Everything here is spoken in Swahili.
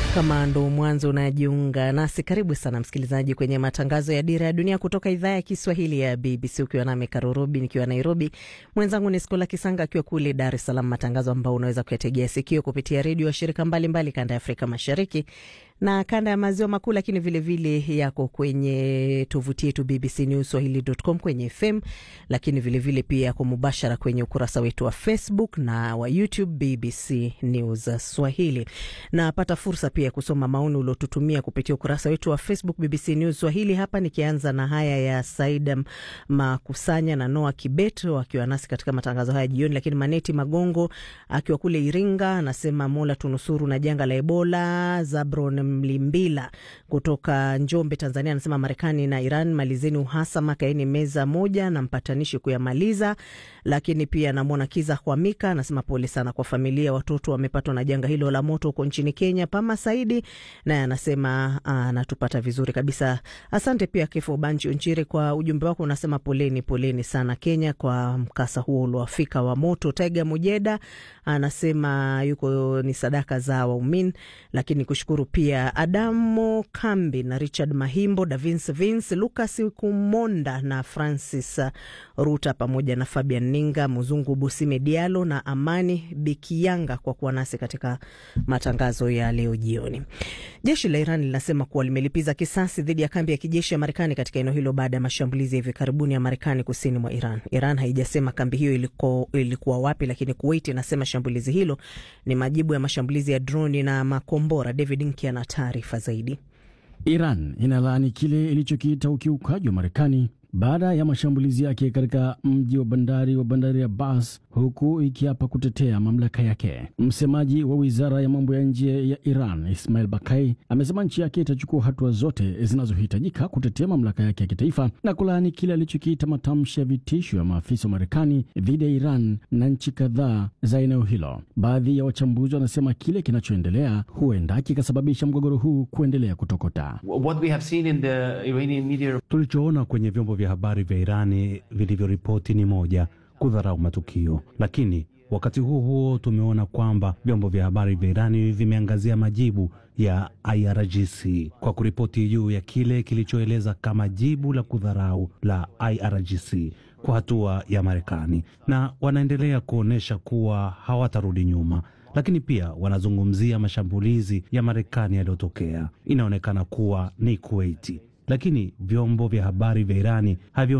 Kama ndo mwanzo unajiunga nasi, karibu sana msikilizaji kwenye matangazo ya Dira ya Dunia kutoka idhaa ya Kiswahili ya BBC, ukiwa nami Karurobi nikiwa Nairobi, mwenzangu ni Skola Kisanga akiwa kule Dar es Salaam, matangazo ambao unaweza kuyategea sikio kupitia redio wa shirika mbalimbali kanda ya Afrika Mashariki na kanda ya maziwa makuu, lakini vilevile vile yako kwenye tovuti yetu BBC News Swahili.com kwenye FM, lakini vilevile vile pia yako mubashara kwenye ukurasa wetu wa Facebook na wa YouTube BBC News Swahili. Napata fursa pia ya kusoma maoni uliotutumia kupitia ukurasa wetu wa Facebook BBC News Swahili. Hapa nikianza na haya ya Saida Makusanya na Noa Kibeto akiwa nasi katika matangazo haya jioni, lakini Maneti Magongo akiwa kule Iringa anasema Mola tunusuru na janga la Ebola. Zabron Mlimbila kutoka Njombe, Tanzania, anasema Marekani na Iran malizeni uhasama, kaeni meza moja na mpatanishi kuyamaliza. Lakini pia namwona Kiza Hwamika anasema pole sana kwa familia, watoto wamepatwa na janga hilo la moto huko nchini Kenya. Pama Saidi naye anasema anatupata vizuri kabisa. Asante pia Kefo Banchi Onchire kwa ujumbe wako, unasema poleni, poleni sana Kenya kwa mkasa huo uliowafika wa moto. Taiga Mujeda anasema yuko ni sadaka za waumini, lakini kushukuru pia Adamo Kambi na Richard Mahimbo, Davins Vince, Lucas Kumonda na Francis Ruta pamoja na Fabian Ninga, Mzungu Busime Dialo na Amani Bikianga kwa kuwa nasi katika matangazo ya leo jioni. Jeshi la Iran linasema kuwa limelipiza kisasi dhidi ya kambi ya kijeshi ya Marekani katika eneo hilo baada ya mashambulizi ya hivi karibuni ya Marekani kusini mwa Iran. Iran haijasema kambi hiyo iliko, ilikuwa wapi, lakini Kuwait inasema shambulizi hilo ni majibu ya mashambulizi ya droni na makombora. David Nki ana taarifa zaidi. Iran inalaani kile ilichokiita ukiukaji wa Marekani baada ya mashambulizi yake katika mji wa bandari wa bandari ya Abbas, huku ikiapa kutetea mamlaka yake. Msemaji wa wizara ya mambo ya nje ya Iran Ismail Bakai amesema nchi yake itachukua hatua zote zinazohitajika kutetea mamlaka yake ya kitaifa na kulaani kile alichokiita matamshi ya vitisho ya maafisa wa Marekani dhidi ya Iran na nchi kadhaa za eneo hilo. Baadhi ya wachambuzi wanasema kile kinachoendelea huenda kikasababisha mgogoro huu kuendelea kutokota. Tulichoona kwenye vyombo vya habari vya Irani vilivyoripoti ni moja, kudharau matukio, lakini wakati huo huo tumeona kwamba vyombo vya habari vya Irani vimeangazia majibu ya IRGC kwa kuripoti juu ya kile kilichoeleza kama jibu la kudharau la IRGC kwa hatua ya Marekani, na wanaendelea kuonyesha kuwa hawatarudi nyuma lakini pia wanazungumzia mashambulizi ya Marekani yaliyotokea. Inaonekana kuwa ni Kuwaiti, lakini vyombo vya habari vya Irani havyo